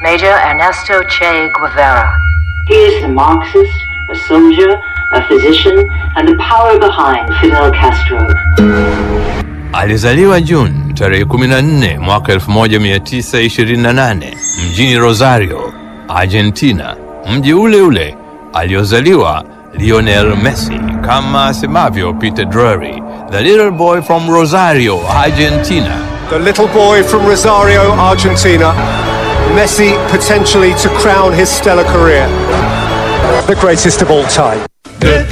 Major Ernesto Che Guevara. He is a Marxist, a soldier, a physician, and the power behind Fidel Castro. Alizaliwa Juni tarehe 14 mwaka 1928 mjini Rosario, Argentina, mji ule ule aliozaliwa Lionel Messi, kama asemavyo Peter Drury, the little boy from Rosario, Argentina. The little boy from Rosario, Argentina. Messi potentially to crown his stellar career. The greatest of all time.